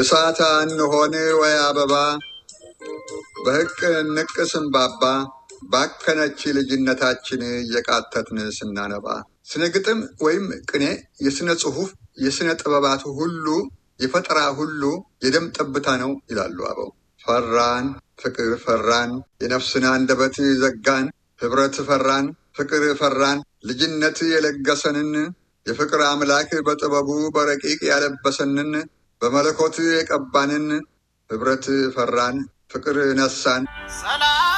እሳት እንሆን ወይ አበባ በሕቅ ንቅ ስንባባ ባከነች ልጅነታችን እየቃተትን ስናነባ። ስነ ግጥም ወይም ቅኔ የሥነ ጽሑፍ የሥነ ጥበባት ሁሉ የፈጠራ ሁሉ የደም ጠብታ ነው ይላሉ አበው። ፈራን ፍቅር ፈራን የነፍስን አንደበት ዘጋን ኅብረት ፈራን ፍቅር ፈራን ልጅነት የለገሰንን የፍቅር አምላክ በጥበቡ በረቂቅ ያለበሰንን በመለኮት የቀባንን ኅብረት ፈራን ፍቅር ነሳን። ሰላም